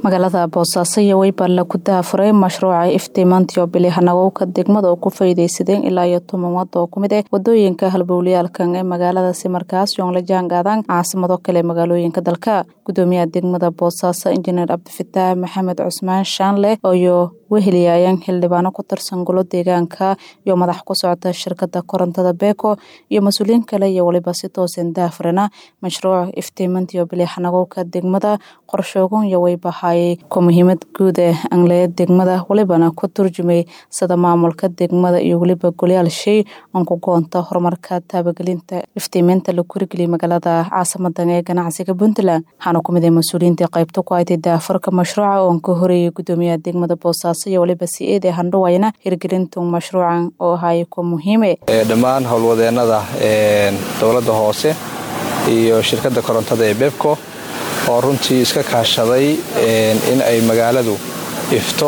magaalada boosaaso iyo weyballe ku daafuray mashruuca iftiimaantiyo bilihanagowka degmada oo ku faydaysadeen ilaa iyo toban wada oo kumid ah wadooyinka halbowlayaalkan ee magaaladaasi markaas yoon la jaangaadaan caasimado kale magaalooyinka dalka gudoomiyaha degmada boosaaso injineer cabdifataax maxamed cusmaan shaanle iyo weheliyayaan xildhibaano ku tirsan golo deegaanka iyo madax ku socota shirkada korontada beeko iyo mas-uuliyiin kale iyo waliba si toosan daafurana mashruuc iftiimaantiyo bilihanagowka degmada qorshoogun iyo weybahaayay ku muhiimad guud ee angleya degmada walibana ku turjumay sida maamulka degmada iyo weliba golyaal shay oon ku goonta horumarka taabagelinta iftiimeynta la kurigeliyay magaalada caasimadan ee ganacsiga puntland waxaana ku mid ah mas-uuliyiinta qaybta ku haytay daafurka mashruuca oon ka horeeyay gudoomiyaha degmada boosaaso iyo waliba si-eed ee handhawayna hirgelintu mashruucan oo ahaayay ku muhiime dhammaan howlwadeenada dowladda hoose iyo shirkadda korontada ee bebco oo runtii iska kaashaday in ay magaaladu ifto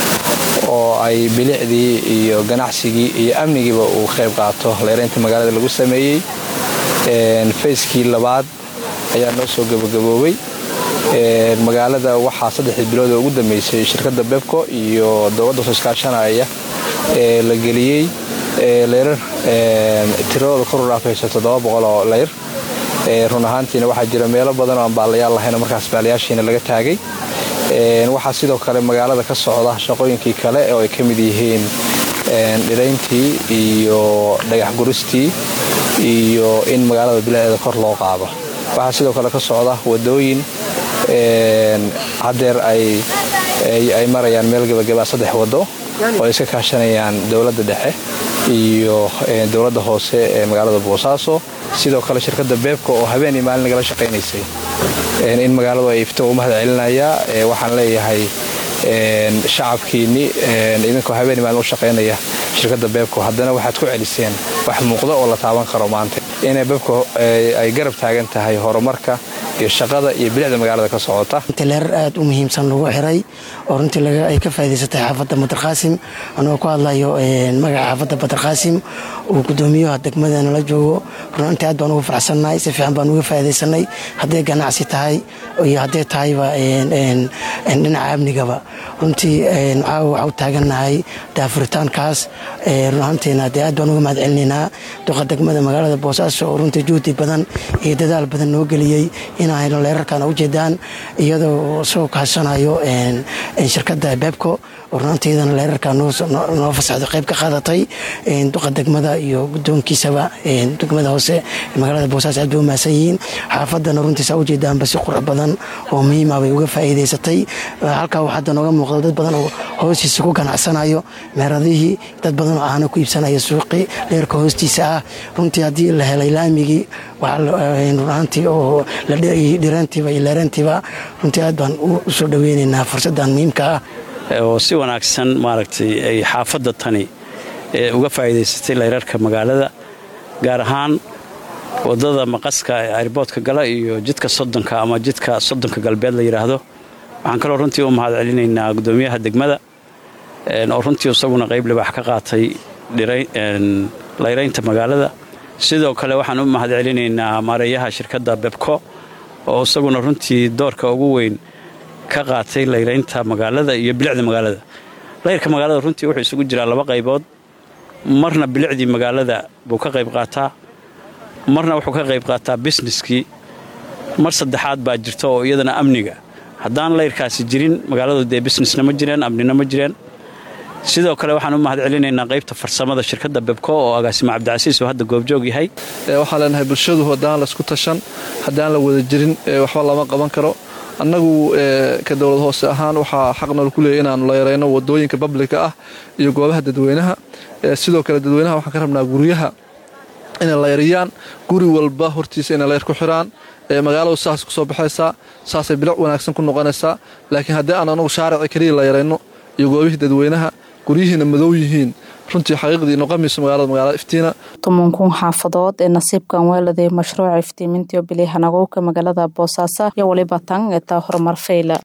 oo ay bilicdii iyo ganacsigii iyo amnigiiba uu qayb qaato leeraynta magaalada lagu sameeyey fayskii labaad ayaa noo soo gabagaboobay magaalada waxaa saddexdii bilood oo ugu dambeysay shirkadda bebco iyo dowladda soo iskaashanaya ee la geliyey leyrar tiradooda kor u dhaafayso toddoba boqol oo leyr run ahaantiina waxaa jira meelo badan oo aan baalayaal lahayn markaas baalayaashiina laga taagay waxaa sidoo kale magaalada ka socda shaqooyinkii kale oo ay ka mid yihiin dhirayntii iyo dhagax guristii iyo in magaalada bilaceeda kor loo qaado waxaa sidoo kale ka socda wadooyin hadeer ay marayaan meel gebagabaa saddex wado oo ay iska kaashanayaan dowladda dhexe iyo dowladda hoose ee magaalada boosaaso sidoo kale shirkadda beebka oo habeen iyo maalin nagala shaqaynaysay in magaaladu ay ifto u mahad celinayaa waxaan leeyahay shacabkiinni idinkoo habeen iyo maalin u shaqaynaya shirkadda beebko haddana waxaad ku celiseen wax muuqda oo la taaban karo maanta inay beebko ay garab taagan tahay horumarka iyo shaqada iyo bilicda magaalada ka socota leerar aad u muhiimsan lagu xiray oo runtii ay ka faa'idaysatay xaafadda badarqaasim anagoo ku hadlayo magaca xaafadda badarqaasim uu gudoomiyaha degmada nala joogo runantii aad baan ugu faraxsannahay si fiican baan uga faa'iidaysanay hadday ganacsi tahay iyo hadday tahayba dhinaca amnigaba runtii waxaa u taagannahay daafuritaankaas runahantiina dee aad baan uga mahad celinaynaa duqa degmada magaalada boosaaso oo runtii juhdi badan iyo dadaal badan noo geliyey inaynu leerarkan ujeedaan iyadoo soo kaashanayo shirkadda bebco oo runanteedana leerarka noo fasaxdo qayb ka qaadatay duqa degmada iyo gudoonkiisaba degmada hoose magaalada boosaaso aad bay u mahadsan yihiin xaafadana runtiisa ujeedaanba si qurux badan oo muhiima bay uga faa'iidaysatay halkaa waxaa hadda nooga muuqda dad badan oo hoostiisa ku ganacsanayo meeradihii dad badan oo ahna ku iibsanaya suuqii leerka hoostiisa ah runtii haddii la helay laamigii runaantii oo dhiraantiiba iyo leerantiiba runtii aad baan u soo dhoweynaynaa fursaddan muhiimka ah oo si wanaagsan maaragtay ay xaafadda tani uga faa'iidaysatay leyrarka magaalada gaar ahaan waddada maqaska ee airboodka gala iyo jidka soddonka ama jidka soddonka galbeed la yidhaahdo waxaan kaloo runtii u mahad celinaynaa gudoomiyaha degmada oo runtii isaguna qayb libaax ka qaatay layraynta magaalada sidoo kale waxaan u mahad celinaynaa maareeyaha shirkadda bebco oo isaguna runtii doorka ugu weyn ka qaatay layraynta magaalada iyo bilicda magaalada layrka magaalada runtii wuxuu isugu jiraa laba qaybood marna bilicdii magaalada buu ka qayb qaataa marna wuxuu ka qayb qaataa bisneskii mar saddexaad baa jirta oo iyadana amniga haddaan layrkaasi jirin magaaladu dee bisnesna ma jireen amnina ma jireen sidoo kale waxaan u mahad celinaynaa qaybta farsamada shirkadda bebco oo agaasimo cabdicasiis oo hadda goobjoog yahay waxaan leenahay bulshadu haddaan laysku tashan haddaan la wada jirin waxba lama qaban karo annagu ka dowlad hoose ahaan waxaa xaqnal ku leeyay inaannu leerayno wadooyinka bablika ah iyo goobaha dadweynaha sidoo kale dadweynaha waxaan ka rabnaa guryaha inay leyriyaan guri walba hortiisa inay leyr ku xiraan magaaladu saas ku soo baxaysaa saasay bilic wanaagsan ku noqonaysaa laakiin haddii aan anagu shaarici keliya leyrayno iyo goobihii dadweynaha guryihiina madow yihiin runtii xaqiiqdii noqomayso magaalada magaalada iftiina tobankun xaafadood ee nasiibkan weeladay mashruuca iftiimintiyo bilihanagowka magaalada boosaaso iyo waliba tan eetaa horumar fayla